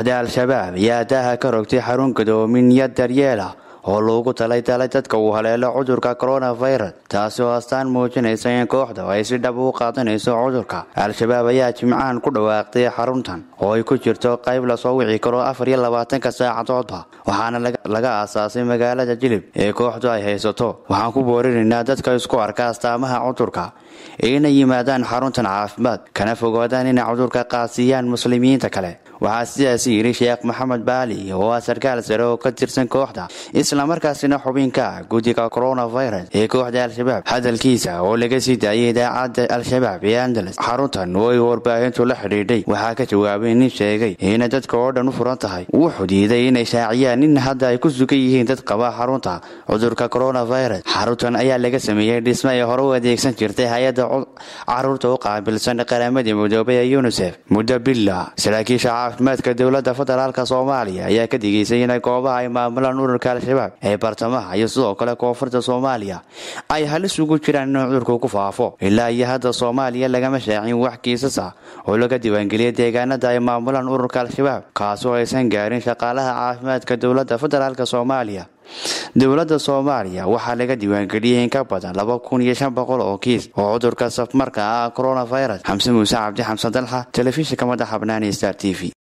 kooxda al-shabaab ayaa daaha ka rogtay xarun gadoominyad daryeela oo loogu talaytalay dadka uu haleelo cudurka coronavirus taasi oo astaan muujinaysa in kooxda ay si dhab u qaadanayso cudurka al-shabaab ayaa jimcahan ku dhawaaqday xaruntan oo ay ku jirto qayb lasoo wici karo afar iyo labaatanka saacadoodba waxaana laga aasaasay magaalada jilib ee kooxdu ay haysato waxaan ku boorinaynaa dadka isku arka astaamaha cudurka inay yimaadaan xaruntan caafimaad kana fogaadaan inay cudurka qaadsiiyaan muslimiinta kale waxaa sidaas yidhi sheekh maxamed baali oo ah sarkaal sare oo ka tirsan kooxda islamarkaasina xubinka ah guddiga coronavirus ee kooxda al-shabaab hadalkiisa oo laga sii daayay idaacadda al-shabaab ee andalas xaruntan oo ay warbaahintu la xidhiidhay waxaa ka jawaabay nin sheegay inay dadka oo dhan u furan tahay wuxuu diiday inay shaaciyaan in hadda ay ku sugan yihiin dad qaba xarunta cudurka coronavirus xaruntan ayaa laga sameeyey dhisme ay hore u adeegsan jirtay hay-adda caruurta u qaabilsan qaramadii midoobay ee unisef muddo billa saraakiisha caafimaadka dowladda federaalk soomaaliya ayaa ka digeysay inay goobaha ay maamulaan ururka al-shabaab ee bartamaha iyo sidoo kale koonfurta soomaaliya ay halis ugu jiraan in cudurku ku faafo ilaa iyo hadda soomaaliya lagama shaacin wax kiisas ah oo laga diiwaangeliyay deegaanada ay maamulaan ururka al-shabaab kaasoo aysan gaarin shaqaalaha caafimaadka dowladda federaalk soomaaliya dowladda soomaaliya waxaa laga diiwaangeliyey in ka badan laba kun iyo shan boqol oo kiis oo cudurka safmarka ah coronavirus xamse muuse cabdi xamsan dalxa telefishinka madaxa banaani star t v